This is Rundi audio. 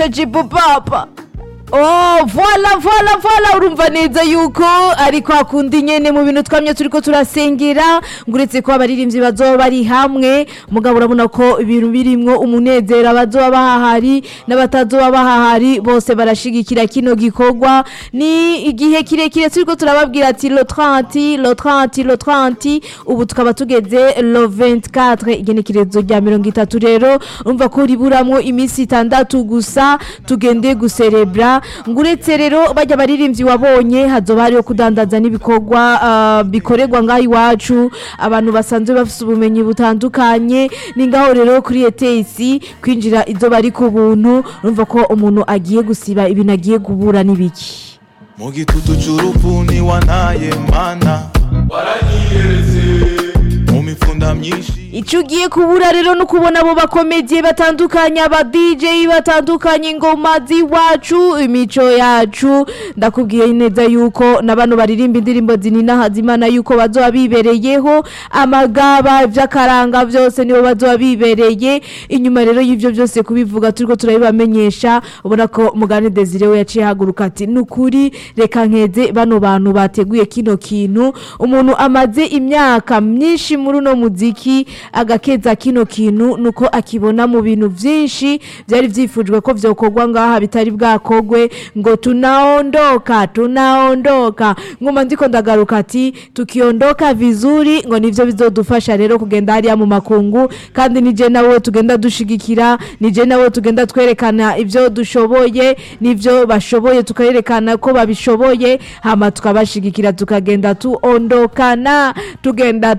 jibu papa Oh, voila voila voila urumva neza yuko ariko hakundi nyene mu bintu twamye turiko turasengera nguretse ko abaririmbyi bazoba bari hamwe mugabo urabona ko ibintu birimwo umunezero abazoba bahahari n'abatazoba bahahari bose barashigikira kino gikorwa ni igihe kirekire turiko turababwira ati lo 30 lo 30 lo 30 ubu tukaba tugeze lo 24 igenekerezo rya mirongo itatu rero urumva ko riburamwo iminsi itandatu gusa tugende guserebra nguretse rero bajya baririmbyi wabonye hazoba hariho kudandaza n'ibikorwa ah, bikorerwa ngaho iwacu abantu basanzwe bafite ubumenyi butandukanye ni ngaho rero kuri etesi kwinjira izo bari ku buntu urumva ko umuntu agiye gusiba ibintu agiye kubura n'ibiki mu gitutu c'urupfu niwantaye mana waranyiyeretse mu mifunda myinshi icyo ugiye kubura rero no kubona abo bakomediye batandukanye aba DJ batandukanye ingoma z'iwacu imico yacu ndakubwiye neza yuko na bano baririmba indirimbo zinina hazimana yuko bazoba bibereyeho amagaba iby'akaranga byose nibo bazoba bibereye inyuma rero y'ibyo byose kubivuga turiko turabibamenyesha ubona ko mugani Desire we yaciye haguruka ati nukuri reka nkeze bano bantu bateguye kino kintu umuntu amaze imyaka myinshi muri uno muziki agakeza kino kintu nuko akibona mu bintu byinshi byari byifujwe ko byokorwa ngaha bitari bwakogwe ngo tunaondoka tunaondoka ngoma ndiko ndagaruka ati tukiondoka vizuri ngo nivyo bizodufasha rero kugenda hariya mu makungu kandi nije nawe tugenda dushigikira nije nawe tugenda twerekana ibyo dushoboye n'ibyo bashoboye tukayerekana ko babishoboye hama tukabashigikira tukagenda tuondokana tugenda